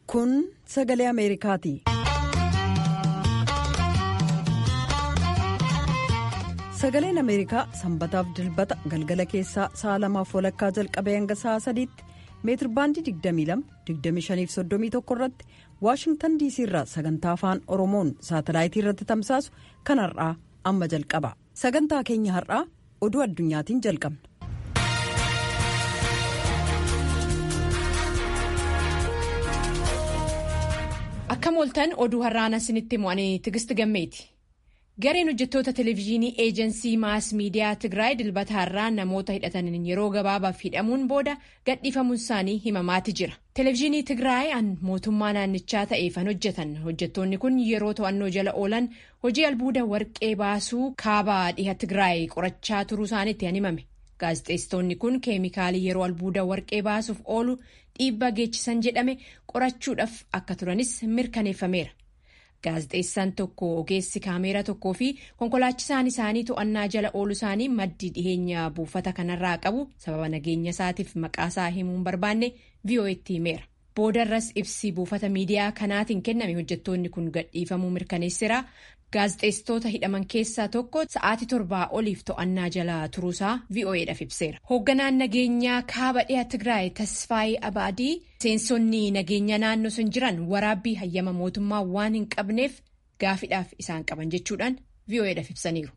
Kun sagalee Ameerikaati. Sagaleen Ameerikaa sanbataaf dilbata galgala keessaa sa'a lamaaf walakkaa jalqabee hanga sa'a sadiitti meetir baandii 22-25-31 irratti Waashingtan diisii irraa sagantaa afaan Oromoon saatalaayitii irratti tamsaasu kan har'aa amma jalqaba. Sagantaa keenya har'aa oduu addunyaatiin jalqabna. Akka mooltan oduu har'aan isinitti mo'anii Tigist Gammeeti. Gareen hojjettoota televezyiinii eejensii maas miidiyaa Tigraay dilbata har'aa namoota hidhataniin yeroo gabaabaaf hidhamuun booda gadhiifamuun isaanii himamaati jira. Televezyiinii Tigraay an mootummaa naannichaa ta'eefan hojjetan hojjettoonni kun yeroo to'annoo jala oolan hojii albuuda warqee baasuu kaaba dhiha Tigraay qorachaa turuu isaaniitti han himame. Gaazexeessitoonni kun keemikaalii yeroo albuuda warqee baasuuf oolu dhiibbaa geechisan jedhame qorachuudhaaf akka turanis mirkaneeffameera. Gaazexeessaan tokko ogeessi kaameeraa tokkoo fi konkolaachisaan isaanii to'annaa jala oolu isaanii maddi dhiheenya buufata kanarraa qabu sababa nageenya isaatiif maqaasaa himuun barbaanne VOA'tti himeera. Boodarras ibsi buufata miidiyaa kanaatiin kenname hojjettoonni kun gadhiifamuu mirkaneesseera. Gaazexeessitoota hidhaman keessaa tokko sa'aatii torbaa oliif to'annaa jala turuusaa VOA'dhaaf ibseera. Hoogganaan nageenyaa kaaba dhiha Tigraay Tasfaayii Abaadii seensonni nageenya naannoo sun jiran waraabbii hayyama mootummaa waan hin qabneef gaafiidhaaf isaan qaban jechuudhaan VOA'dhaaf ibsaniiru.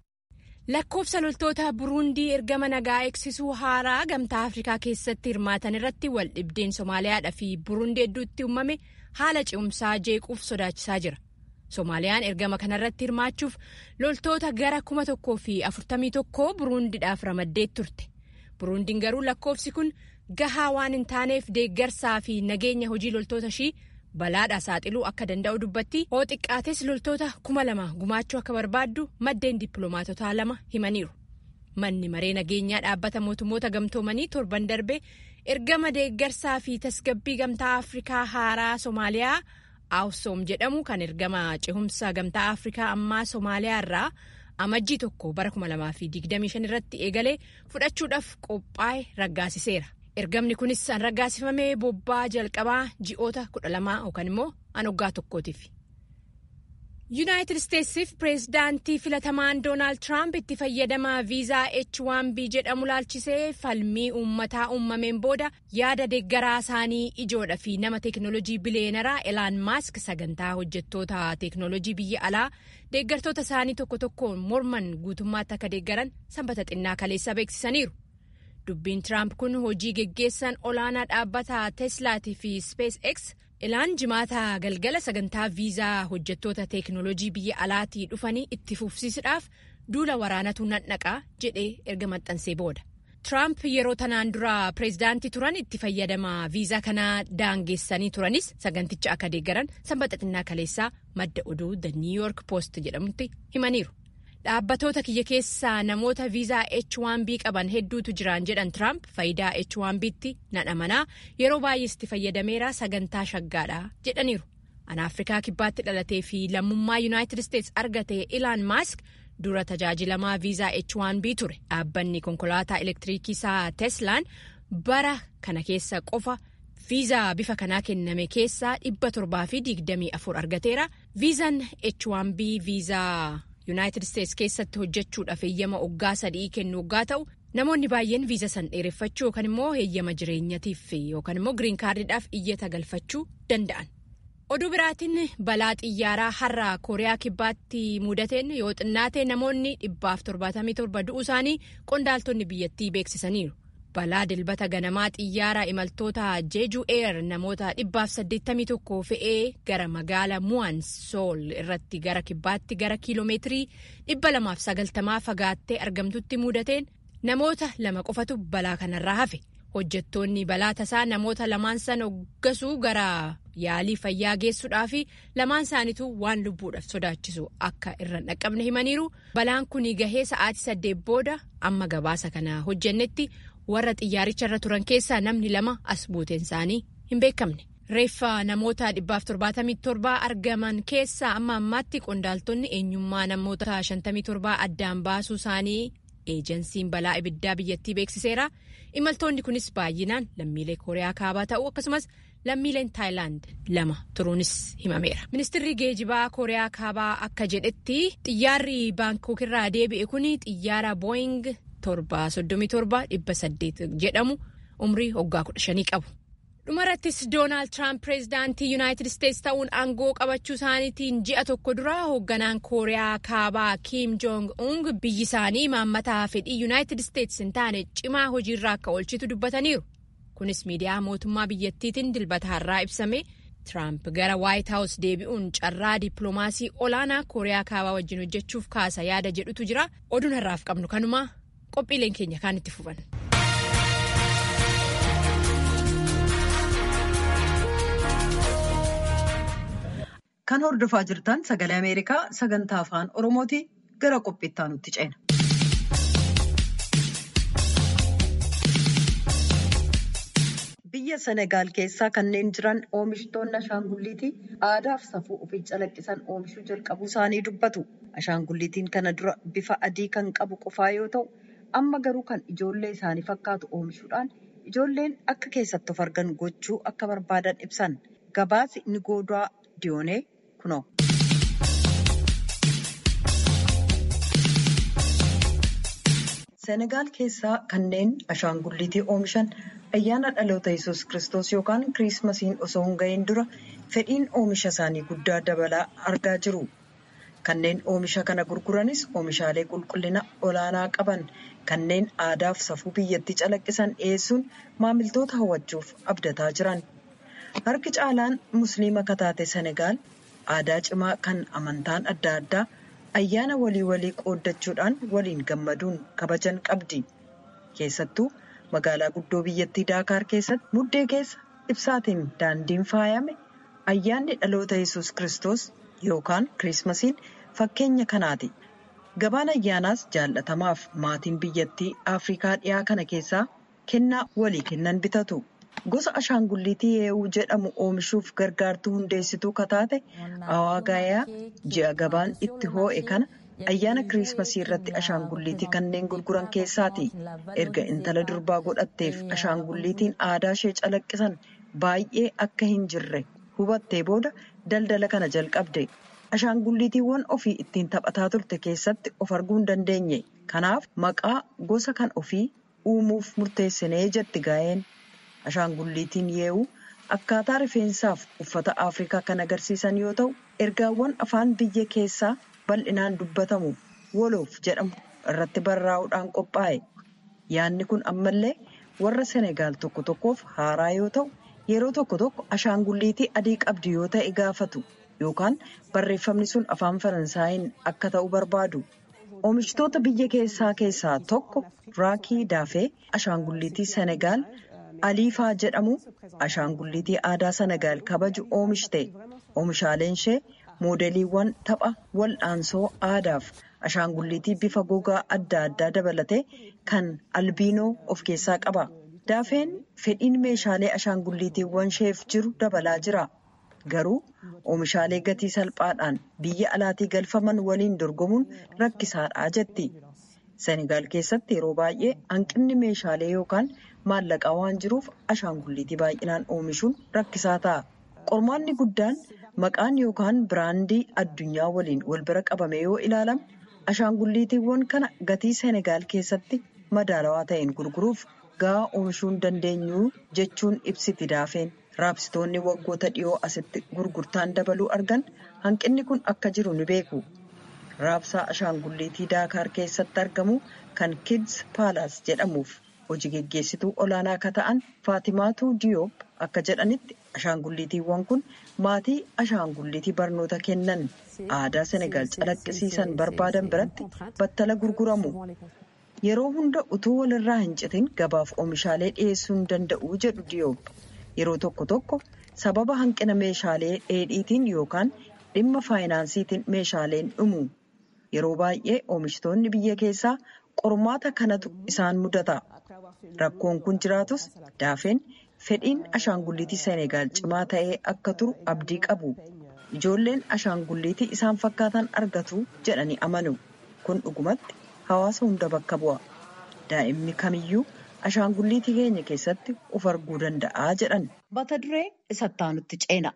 Lakkoofsa loltoota Buruundii ergama nagaa eegsisuu haaraa gamtaa Afrikaa keessatti hirmaatan irratti wal dhibdeen Somaaliyaadhaa fi Buruundii hedduutti uumame haala ce'umsaa jeequuf sodaachisaa jira. Somaaliyaan ergama kanarratti hirmaachuuf loltoota gara kuma tokkoo fi afurtamii tokkoo Buruundiidhaaf ramaddee turte. Buruundiin garuu lakkoofsi kun gahaa waan hin taaneef deeggarsaa fi nageenya hojii loltoota ishii balaadhaa saaxiluu akka danda'u dubbatti hoo xiqqaates loltoota kuma lama gumaachuu akka barbaaddu maddeen dippiloomaatotaa lama himaniiru. Manni maree nageenyaa dhaabbata mootummoota gamtoomanii torban darbe ergama deeggarsaa fi tasgabbii gamtaa Afrikaa haaraa Somaaliyaa. Awusoom jedhamu kan ergama cehumsa gamtaa Afrikaa ammaa Somaaliyaa irraa amajjii tokko bara 2025 irratti eegalee fudhachuudhaaf qophaa'e raggaasiseera. Ergamni kunis an raggaasifamee bobbaa jalqabaa ji'oota 12 yookaan immoo an waggaa tokkootiif. Yuunaayitid Isteetsiif pireezidaantii filatamaan Doonaald Tiraamp itti fayyadama viizaa H1B jedhamu laalchisee falmii uummataa uumameen booda yaada deeggaraa isaanii ijoodha fi nama teeknoolojii biliyeenaraa Elaan Maask sagantaa hojjettoota teeknoolojii biyya alaa deeggartoota isaanii tokko tokkoon morman guutummaatti akka deeggaran sanbata xinnaa kaleessa beeksisaniiru. Dubbiin Tiraamp kun hojii geggeessan olaanaa dhaabbata Teslaatii fi SpaceX. Elaan jimaata galgala sagantaa viizaa hojjettoota teeknoolojii biyya alaatii dhufanii itti fufsiisuudhaaf duula waraanatu nadhaqaa jedhee erga maxxansee booda. Tiraamp yeroo tanaan dura pireezidaantii turan itti fayyadama viizaa kanaa daangeessanii turanis saganticha akka deeggaran sanbata xinnaa kaleessaa madda oduu The New York Post jedhamutti himaniiru. Dhaabbatoota kiyya keessaa namoota viizaa H1B qaban hedduutu jiran jedhan Tiraamp faayidaa H1B'tti nan amanaa yeroo baay'ees itti fayyadameera sagantaa shaggaadha jedhaniiru. An Afrikaa kibbaatti dhalatee fi lammummaa Yuunaayitid Isteets argate Ilaan Maask dura tajaajilamaa viizaa H1B ture. Dhaabbanni konkolaataa elektiriikii isaa Teslaan bara kana keessa qofa viizaa bifa kanaa kenname keessaa dhibba torbaa fi digdamii afur argateera. Viizaan H1B viizaa. Yuunaayitid Isteets keessatti hojjechuudhaaf heeyyama waggaa sadii kennu waggaa ta'u namoonni baay'een viiza san dheereffachuu yookaan immoo heeyyama jireenyatiif yookaan immoo giriin kaardiidhaaf iyyata galfachuu danda'an. Oduu biraatiin balaa xiyyaaraa har'a Kooriyaa kibbaatti mudateen yoo xinnaate namoonni dhibbaaf torbaatamii torba du'uu isaanii qondaaltonni biyyattii beeksisaniiru. Balaa dilbata ganamaa xiyyaara imaltoota jeeju eer namoota dhibbaaf saddeettamii tokko fe'ee gara magaala mu'an sool irratti gara kibbaatti gara kiiloomeetirii dhibba lamaaf sagaltamaa fagaattee argamtutti mudateen namoota lama qofatu balaa kanarraa hafe hojjettoonni balaa tasaa namoota lamaan san hoggasuu gara yaalii fayyaa geessuudhaa fi lamaan isaaniitu waan lubbuudhaaf sodaachisu akka irra dhaqqabne himaniiru balaan kun gahee sa'aatii saddeet booda amma gabaasa kana hojjennetti. warra xiyyaaricha irra turan keessaa namni lama as buuteen isaanii hin beekamne. Reeffa namoota dhibbaaf torbaatamii torbaa argaman keessaa amma ammaatti qondaaltonni eenyummaa namoota shantamii torbaa addaan baasuu isaanii eejensiin balaa ibiddaa biyyattii beeksiseera. Imaltoonni kunis baay'inaan lammiilee Kooriyaa kaabaa ta'uu akkasumas lammiileen taayilaand lama turuunis himameera. Ministirri geejibaa Kooriyaa Kaabaa akka jedhetti xiyyaarri Baankook irraa deebi'e kun xiyyaara Booying torba soddomii torba dhibba saddeet jedhamu umrii waggaa kudha shanii qabu. dhumarrattis doonaald tiraamp pireezidaantii yuunaayitid isteetsi ta'uun aangoo qabachuu isaaniitiin ji'a tokko dura hoogganaan kooriyaa kaabaa kiim joong ung biyyi isaanii maammataa fedhii yuunaayitid isteetsi hin taane cimaa hojiirraa akka oolchitu dubbataniiru kunis miidiyaa mootummaa biyyattiitiin dilbata har'aa ibsame tiraamp gara waayit haawus deebi'uun carraa dippiloomaasii olaanaa kooriyaa kaabaa wajjin hojjechuuf kaasa yaada jedhutu jira oduun har'aaf qabnu kanuma qophiileen keenya kaan itti fufan. Kan hordofaa jirtan sagalee Ameerikaa sagantaa afaan Oromooti gara qophiittaa nutti ceena. Biyya Senegaal keessaa kanneen jiran oomishtoonni ashaangulliitii aadaa fi safuu ofii calaqqisan oomishuu jalqabuu isaanii dubbatu. Ashaangulliitiin kana dura bifa adii kan qabu qofaa yoo ta'u, amma garuu kan ijoollee isaanii fakkaatu oomishuudhaan ijoolleen akka keessatti of argan gochuu akka barbaadan ibsan. Gabaasi ni goodaa diyoonee kunoo. Senegaal keessaa kanneen ashaangulliitii oomishan ayyaana dhaloota yesus kristos yookaan kiriismasiin osoo hin gahin dura fedhiin oomisha isaanii guddaa dabalaa argaa jiru. Kanneen oomisha kana gurguranis oomishaalee qulqullina olaanaa qaban kanneen aadaaf safuu biyyattii calaqqisan dhiyeessuun maamiltoota hawwachuuf abdataa jiran. Harki caalaan musliima kataate Senegaal aadaa cimaa kan amantaan adda addaa ayyaana walii walii qooddachuudhaan waliin gammaduun kabajan qabdi. Keessattuu magaalaa guddoo biyyattii Daakaar keessatti muddee keessa ibsaatiin daandiin faayame ayyaanni dhaloota yesus kristos yookaan kiriismasiin fakkeenya kanaati. Gabaan ayyaanaas jaallatamaaf maatiin biyyattii Afrikaa dhiyaa kana keessaa kennaa walii kennan bitatu. Gosa ashaangulliitii yeewuu jedhamu oomishuuf gargaartuu hundeessituu kataate Awaagaayaa ji'a gabaan itti hoo'e kana ayyaana kiriismasii irratti ashaangulliitii kanneen gurguran keessaati. Erga intala durbaa godhatteef ashaangulliitiin aadaa ishee calaqqisan baay'ee akka hin jirre hubattee booda daldala kana jalqabde. Ashaangulliitiiwwan ofii ittiin taphataa turte keessatti of arguu hin dandeenye. Kanaaf maqaa gosa kan ofii uumuuf murteessinee jetti gaa'een. Ashaangulliitiin yeewuu akkaataa rifeensaaf uffata Afrikaa kan agarsiisan yoo ta'u, ergaawwan afaan biyya keessaa bal'inaan dubbatamu woloof jedhamu irratti barraa'uudhaan qophaa'e. Yaadni kun ammallee warra Senegaal tokko tokkoof haaraa yoo ta'u, yeroo tokko tokko ashaangulliitii adii qabdi yoo ta'e gaafatu yookaan barreeffamni sun afaan Faransaayiin akka ta'u barbaadu. Oomishtoota biyya keessaa keessaa tokko Raakii Daafee ashaangulliitii Senegaal. Aliifaa jedhamu ashaangulliitii aadaa Senegaal kabaju oomishte. Oomishaaleen ishee moodeliiwwan tapha wal'aansoo aadaaf ashaangulliitii bifa gogaa adda addaa dabalatee kan albiinoo of keessaa qaba. Daafeen fedhiin meeshaalee ashaangulliitiiwwan isheef jiru dabalaa jira. Garuu oomishaalee gatii salphaadhaan biyya alaatii galfaman waliin dorgomuun rakkisaadha jetti. Senegaal keessatti yeroo baay'ee hanqinni meeshaalee yookaan maallaqaa waan jiruuf ashaangulliitii baay'inaan oomishuun rakkisaa ta'a. Qormaanni guddaan maqaan yookaan biraandii addunyaa waliin wal bira qabame yoo ilaalame ashaangulliitiiwwan kana gatii Senegaal keessatti madaalawaa ta'een gurguruuf gahaa oomishuu hin dandeenyu jechuun ibsiti daafeen. Raabsitoonni waggoota dhiyoo asitti gurgurtaan dabaluu argan hanqinni kun akka jiru ni beeku. Raabsaa ashaangulliitii Daakaar keessatti argamu kan Kids Palace jedhamuuf hojii geggeessituu olaanaa akka ta'an Faatimaatu Diyoob akka jedhanitti ashaangulliitiiwwan kun maatii ashaangulliitii barnoota kennan aadaa Senegaal calaqqisiisan barbaadan biratti battala gurguramu. Yeroo hunda utuu walirraa hin citin gabaaf oomishaalee dhiyeessuu hin danda'u jedhu Diyoob. Yeroo tokko tokko sababa hanqina meeshaalee dheedhiitiin yookaan dhimma faayinaansiitiin meeshaaleen dhumu. Yeroo baay'ee oomishtoonni biyya keessaa qormaata kanatu isaan mudata. Rakkoon kun jiraatus daafeen fedhiin ashaangulliitii Senegaal cimaa ta'ee akka turu abdii qabu. Ijoolleen ashaangulliitii isaan fakkaatan argatu jedhanii amanu. Kun dhugumatti hawaasa hunda bakka bu'a. Daa'imni kamiyyuu ashaangulliitii keenya keessatti of arguu danda'a jedhan mata duree isattaanutti ceena.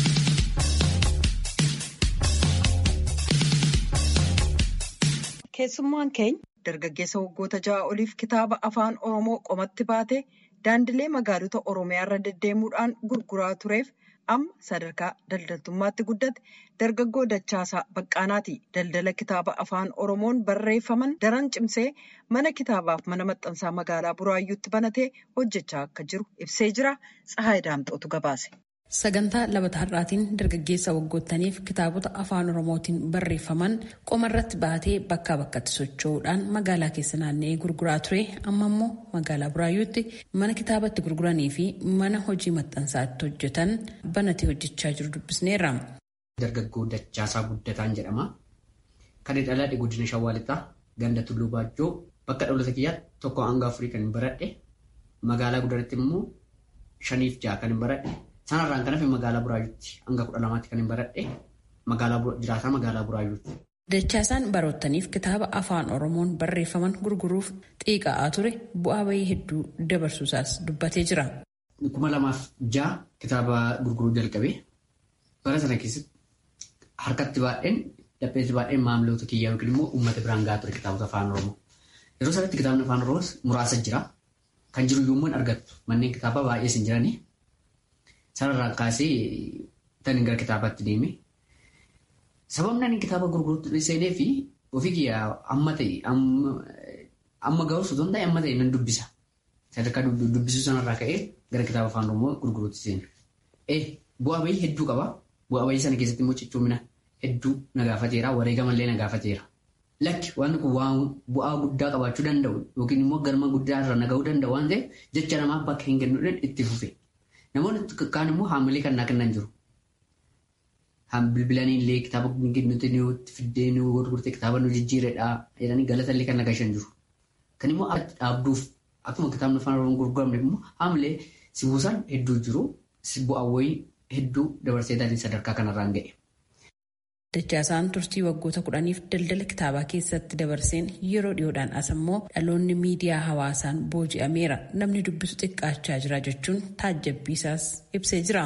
keessummaan keenya dargaggeessa waggoota ja'a oliif kitaaba afaan oromoo qomatti baatee daandilee magaalota oromiyaarra deddeemuudhaan gurguraa tureef amma sadarkaa daldaltummaatti guddate dargaggoo dachaasaa baqqaanaati daldala kitaaba afaan oromoon barreeffaman daran cimsee mana kitaabaaf mana maxxansaa magaalaa buraayyuutti banatee hojjechaa akka jiru ibsee jira tsahaay daamxootu gabaase. Sagantaa labata har'aatiin dargaggeessa waggoottaniif kitaabota afaan oromootiin barreeffaman qomarratti baatee bakkaa bakkatti socho'uudhaan magaalaa keessa naanna'ee gurguraa ture amma immoo magaalaa buraayyuutti mana kitaabatti gurguranii fi mana hojii maxxansaatti hojjetan banatee hojjechaa jiru dubbisneerra. Dargaggoo Dachaasaa Guddataan jedhama. Kan dhaladhe Guddina Shawwaalixaa ganda Tulluu Baajjoo bakka dhalootaa kiyyaatti tokko hanga afurii kan hin baradhe magaalaa guddaratti immoo shaniif ja'a kan hin baradhe. Sanarraan kan hafe magaalaa Buraayyuutti hanga kudha lamaatti kan hin baradhe jiraataa magaalaa Buraayyuutti. Dachaasaan baroottaniif kitaaba afaan Oromoon barreeffaman gurguruuf xiiqa'aa ture bu'aa bayii hedduu dabarsuusaas dubbatee jira. Kuma lamaaf ja'a kitaaba gurguruu jalqabe. Bara sana keessatti harkatti baay'een dhapheetti baay'een maamiloota kiyyaa yookiin immoo uummata biraan gahaa ture kitaabota afaan Oromoo. Yeroo sanatti kitaabni afaan Oromoo muraasa jira. Kan jiru yommuu hin argattu manneen kitaabaa baay'ees hin jirani. Sanarraan kaasee tan gara kitaabaatti deeme. Sababni ani kitaaba gurguruutti seenee fi ofii kiyyaa amma ta'e amma ga'us osoo hin ta'e amma ta'e nan dubbisa. Sadarkaa dubbisuu sanarraa ka'ee gara kitaaba afaan Oromoo gurguruutti seene. Eh bu'aa bayii hedduu qaba. Bu'aa bayii sana keessatti immoo cichoomina hedduu na gaafateera. Wareegamallee na gaafateera. Lakki waan kun bu'aa guddaa qabaachuu danda'u yookiin immoo galma guddaa irra na ga'uu danda'u waan ta'eef jecha namaaf bakka hin kennuudhaan itti fufe. Namoonni kaan immoo haamilee kan naa kennan jiru. Bilbilanii illee kitaaba nuti nuti fiddee nu gurgurtee kitaaba nu jijjiiredha jedhanii galata illee kan nagashan jiru. Kan immoo dhaabduuf akkuma kitaabni afaan oromoo gurguramne immoo haamilee si buusan hedduu jiru. Bu'aawwayii hedduu dabarsee taatee sadarkaa kanarraan ga'e. Dachaasaan turtii waggoota kudhaniif daldala kitaabaa keessatti dabarseen yeroo dhiyoodhaan as immoo dhaloonni miidiyaa hawaasaan booji'ameera namni dubbisu xiqqaachaa jira jechuun taajjabbiisaas ibsee jira.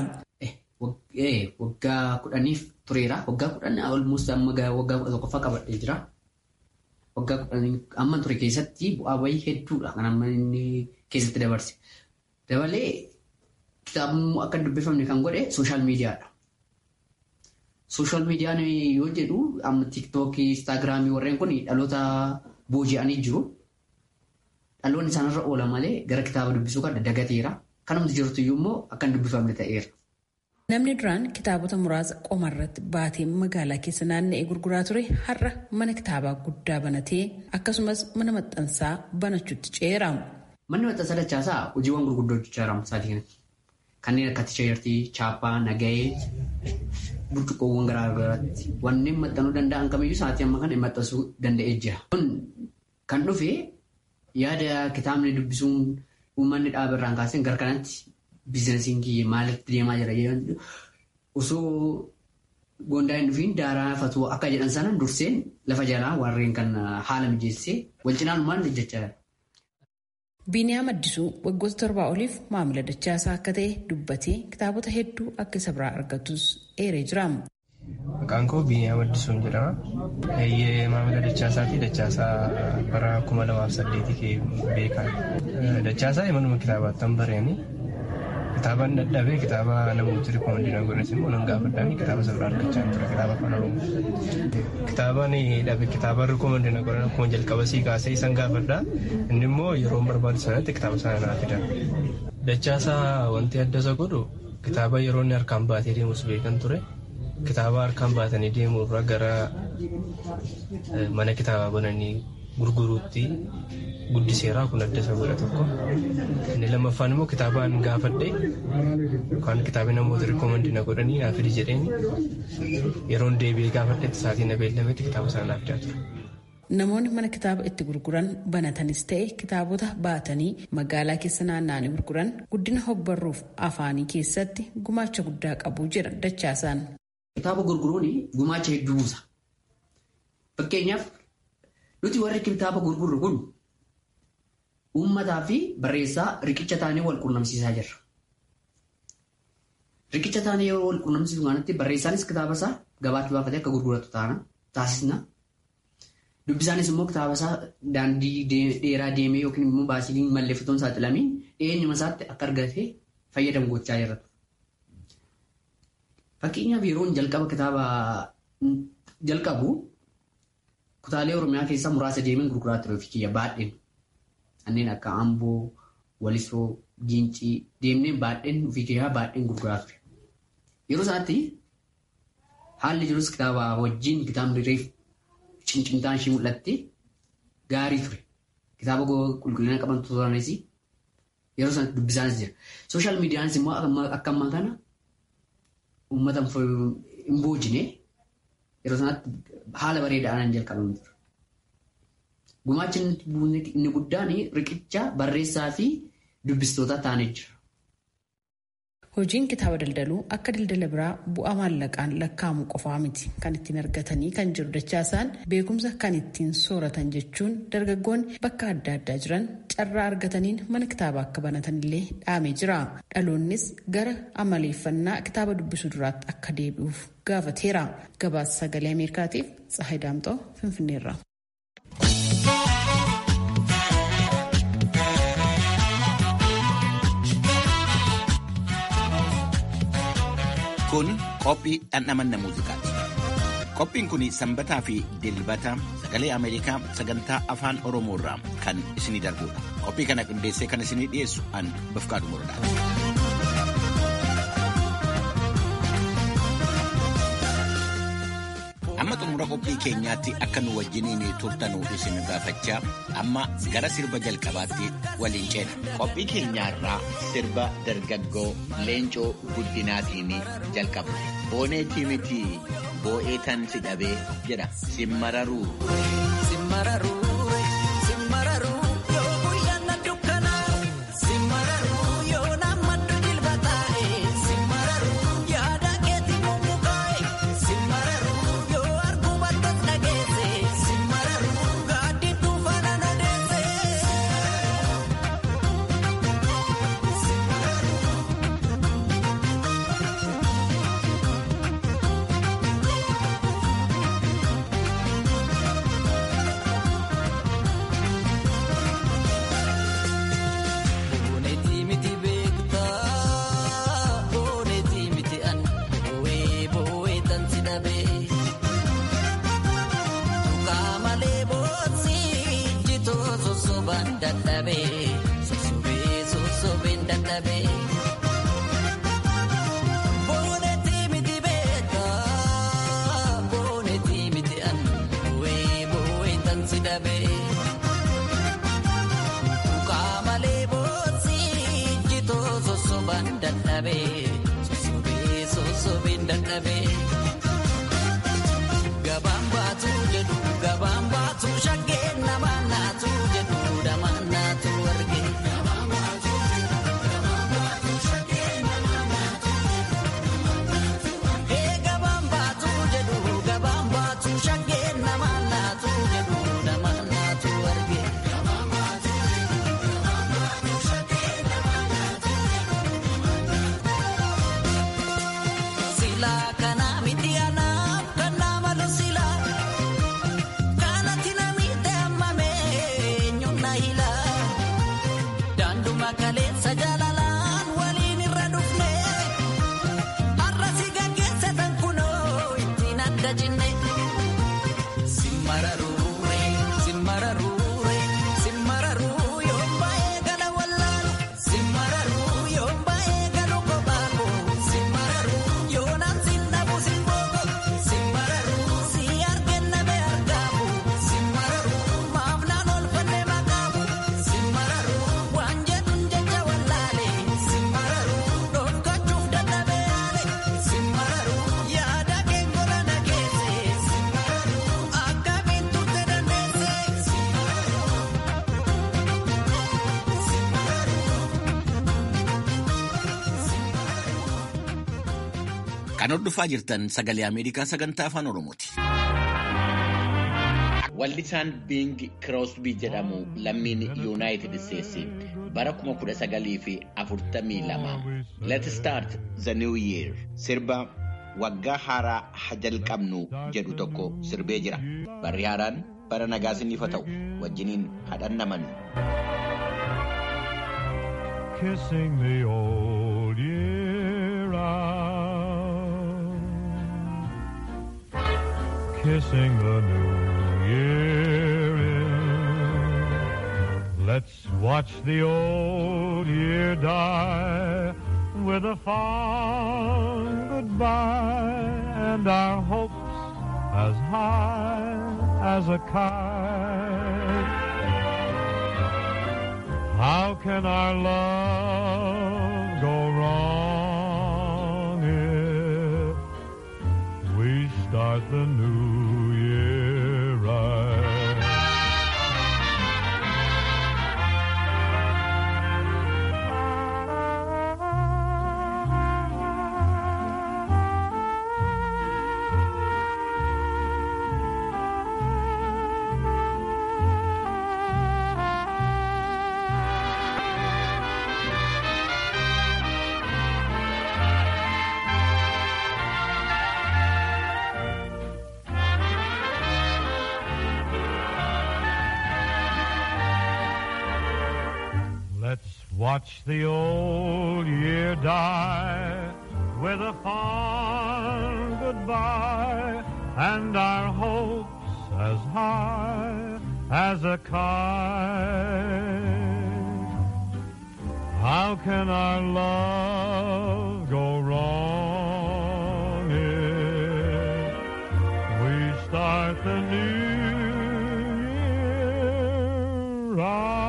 Waggaa kudhaniif tureera. Waggaa kudhanii almost amma waggaa kudha tokkoffaa qabadhee jira. Waggaa kudhanii amma ture keessatti bu'aa bayii hedduudha kan amma inni keessatti dabarse. Dabalee kitaabni akka dubbifamne kan godhe sooshaal miidiyaadha. Sooshaal miidiyaan yoo jedhu amma tiiktookii, instaagiraamii warreen kun dhaloota booji'anii jiru. Dhaloonni isaanirra oola malee gara kitaaba dubbisuu kan dagateera. Kanumti jirtu immoo akka hin dubbifamne ta'eera. Namni duraan kitaabota muraasa qomarratti baatee magaalaa keessa naanna'ee gurguraa ture har'a mana kitaabaa guddaa banatee akkasumas mana maxxansaa banachuutti ceera. Manni maxxansaa dachaasaa hojiiwwan gurguddoo hojjechaa jira sa'aatii kanatti. Kanneen akka tisheertii, chaappaa, nagahee, burcuqqoowwan garaa garaatti wanneen maxxanuu danda'an kamiyyuu sa'aatii amma kana maxxansuu danda'ee jira. Kun kan dhufe yaada kitaabni dubbisuun uummanni dhaabarraan kaasee gara kanatti biizinasiin kiyya maalitti deemaa jira osoo gondaa hin dhufiin daaraa fatuu akka jedhan sana durseen lafa jalaa warreen kan haala mijeessee wal cinaanumaan hojjechaa jira. Biiniyaam Addisuu waggoota torbaa oliif maamila dachaasaa akka ta'e dubbatee kitaabota hedduu akka isa biraa argatus eeree jira. Maqaan koo Biiniyaam Addisuun jedhama. Eeyyee maamila dachaasaati. Dachaasaa bara kuma lamaaf saddeetii beekan. Dachaasaa manuma kitaabaattan bareeni. Kitaabaan dadhabee kitaaba namooti rikoomandii na godhas immoo nan gaafadhaan kitaaba sana argachaa ture kitaaba afaan oromoo. Kitaabaan dhabe kitaaba rikoomandii na godhan akkuma jalqaba sii kaasee isan gaafadhaa inni immoo yeroo barbaadu sanatti kitaaba sana naa fida. Dachaasaa wanti adda isa godhu kitaaba yeroo inni harkaan baatee deemus beekan ture. Kitaaba harkaan baatanii deemuu irraa gara mana kitaabaa bananii gurguruutti guddiseeraa kun adda isa godha tokko. Inni lammaffaan immoo kitaabaan gaafadhe yookaan kitaaba namoota rikoomandii na godhanii naa fidi jedheen yeroon deebi'ee gaafadhetti sa'aatii na beellametti kitaaba sana naaf fidaa ture. Namoonni mana kitaaba itti gurguran banatanis ta'e kitaabota baatanii magaalaa keessa naanna'anii gurguran guddina hogbarruuf afaanii keessatti gumaacha guddaa qabu jedha dachaasaan. Kitaaba gurguruun gumaacha hedduu buusa. Fakkeenyaaf nuti warri kitaaba gurgurru kun uummataa fi barreessaa riqicha taanee wal quunnamsiisaa jirra. Riqicha taanee yeroo wal quunnamsiisu kanatti barreessaanis kitaaba isaa gabaatti baafatee akka gurguratu taasisna. Dubbisaanis immoo kitaaba isaa daandii dheeraa deemee yookiin immoo baasii malleeffatoon saaxilamiin dhiyeenyuma isaatti akka argatee fayyadamu gochaa jirra. Fakkeenyaaf yeroon jalqaba kitaaba jalqabu kutaalee Oromiyaa keessaa muraasa deemeen gurguraa ture ofii kiyya baadheen. Kanneen akka Amboo, Walisoo, Gincii deemnee baadheen ofii kiyyaa baadheen gurguraa ture. Yeroo isaatti haalli jirus kitaaba wajjin kitaabni reef cincimtaan ishee mul'atti gaarii ture. Kitaaba qulqullina qaban turanis yeroo sanatti dubbisaanis jira. Sooshaal miidiyaanis immoo akka ammaa kana uummata hin boojine yeroo sanatti haala bareedaadhaan jalqabamu ture. Gumaachi inni guddaan riqicha barreessaa fi dubbistoota taanee jira. Hojiin kitaaba daldaluu akka daldala biraa bu'aa maallaqaan lakkaa'amu qofaa miti kan ittiin argatanii kan jiru dachaasaan beekumsa kan ittiin sooratan jechuun dargaggoonni bakka adda addaa jiran carraa argataniin mana kitaabaa akka banatan illee dhaamee jira. Dhaloonnis gara amaleeffannaa kitaaba dubbisuu duraatti akka deebi'uuf gaafateera. Gabaasa sagalee Ameerikaatiif Tsahayi Daamxoo Finfinneerra. Kun qophii dhandhamanna muuziqaati. Qophiin kun sanbataa fi dilbata sagalee Ameerikaa sagantaa afaan Oromoo irraa kan isinii darbudha. Qophii kana qindeessee kan isinii dhiyeessu an Bafqaadu Muradaati. Amma xumura qophii keenyaatti akka nu wajjiniin turtanuu isin gaafachaa amma gara sirba jalqabaatti waliin ceena. Qophii keenyaarraa sirba dargaggoo leencoo guddinaatiin jalqabna. Booneetii miti boo'ee tan si dhabee jedha simmararuu. Gabaan baatu jedhu gabaan baatu shakkee nama naatu jedhu dama naatu arge. Gabaan baatu jedhu gabaan baatu shakkee nama naatu jedhu dama naatu arge. Silaa kana miti anaaf kan nama lusila. Kanatti namitti hammame eenyuun hila. Daanduma kaleessa jaalalaan waliin irra dhufne. Har'a si gaggeessatan kunoo ittiin adda jinne. Simmararure simmararure simmararuu yoo baay'ee gala wallaalu. Simmararuu yoo baay'ee galu kophaako. Simmararuu yoo naamsi dhabu simbooko. Simmararuu si argenna bee argaamu. Simmararuu maaf naan olfanne maqaamu. Simmararuu waan jedhuun jecha wallaale. Simmararuu dhokkachuuf dadhabee yaale. Simmararuu yaada kee gola nageesse. Simmararuu akkamiin turte dandeesse. Kan hordofaa jirtan sagalee Ameerikaa sagantaa afaan Oromooti. Wallisaan Bing Crosby jedhamu lammiin Yuunaayitid Isteetsi bara 1942 Let's Start the New Year sirba waggaa haaraa ha jalqabnu jedhu tokko sirbee jira. Barri haaraan bara nagaa siniif haa ta'u wajjiniin hadhannaman. Kissing the old year out, kissing the new year in. Let's watch the old year die with a fond goodbye and our hopes as high as a kite. How can our love go wrong if we start the new year right? Let's watch the old year die with a fond goodbye and our hopes as high as a kite. How can our love go wrong if we start the new year right?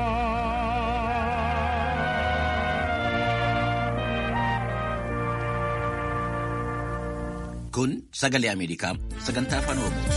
Kun sagalee Ameerikaa sagantaa afaan Oromooti.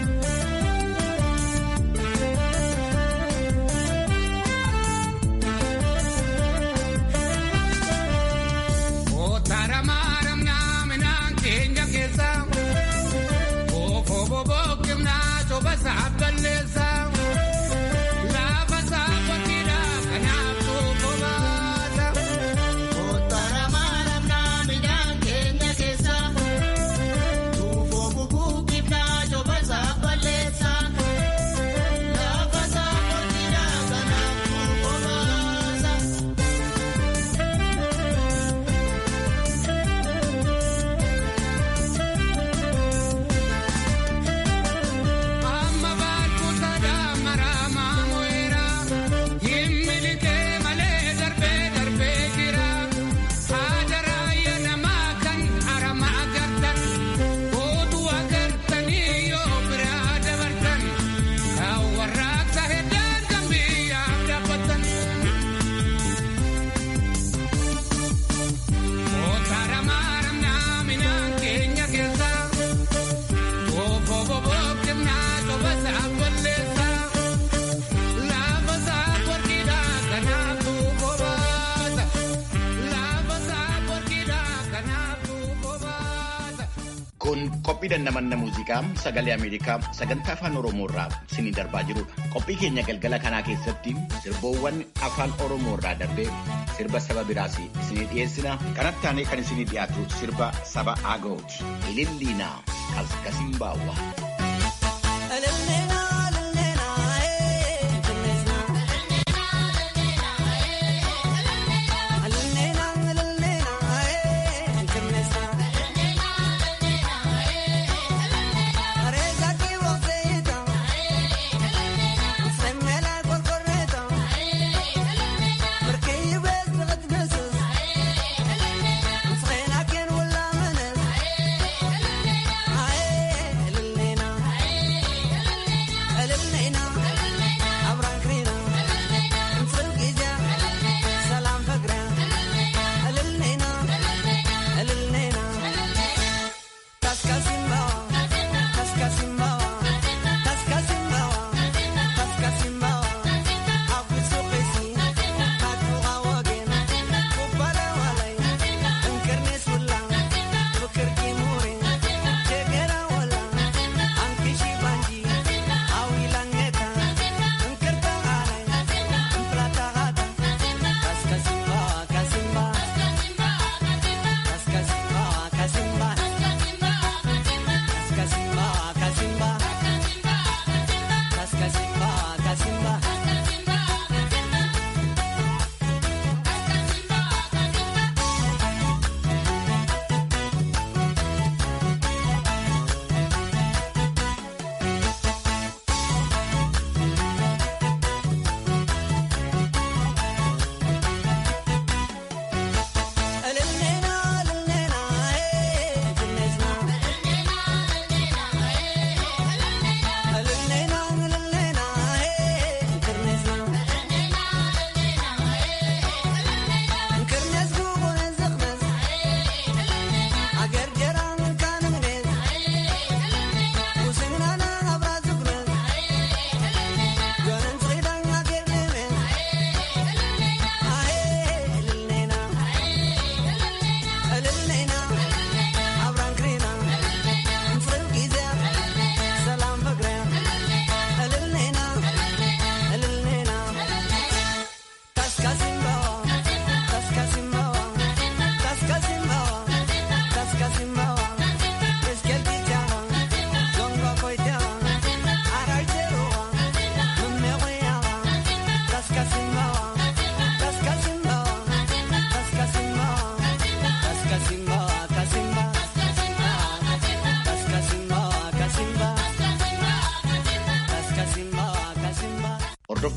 Kun qophii dandamanna muuziqaa sagalee Ameerikaa sagantaa afaan Oromoo irraa isinii darbaa jirudha. Qophii keenya galgala kanaa keessatti sirboowwan afaan Oromoo irraa darbee sirba saba biraas isinii dhiyeessina. Kanatti aanee kan isinii dhiyaatu sirba saba Agooti. Ililliinaa Kaskasiin Baawwaa. Ay,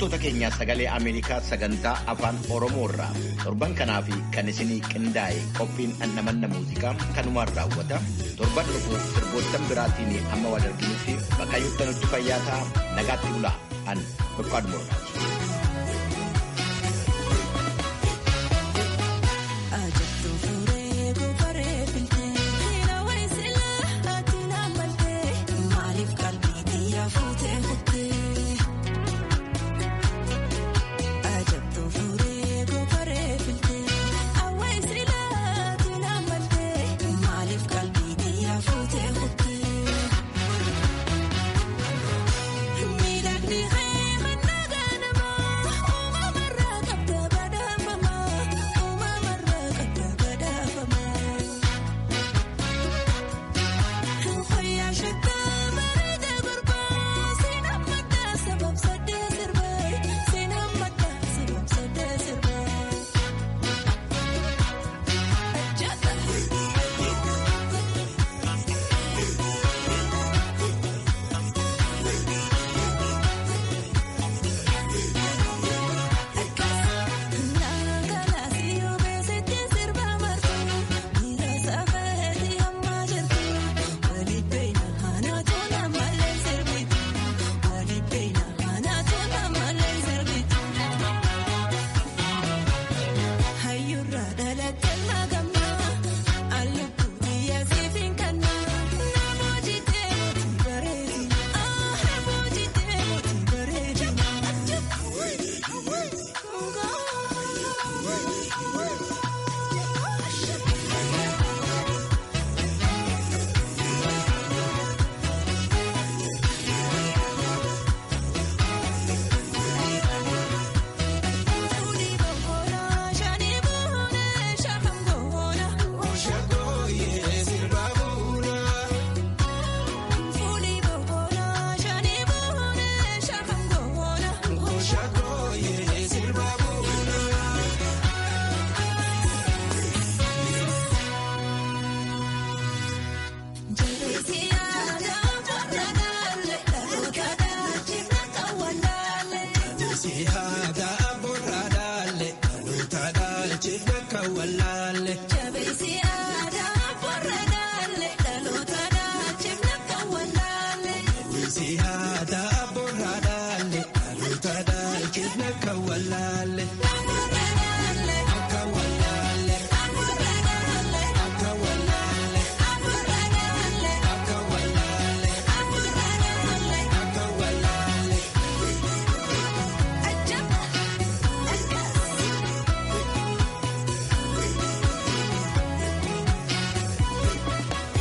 Hordoftoota keenyaa sagalee Ameerikaa sagantaa afaan Oromoo irraa torban kanaa fi kan isinii qindaa'e qophiin annamanna muuziqaa kanumaan raawwata. Torban dhufu sirboottan biraatiin amma wal arginutti bakka nutti fayyaa ta'a nagaatti bulaa an Boqqaaduu Morodaati.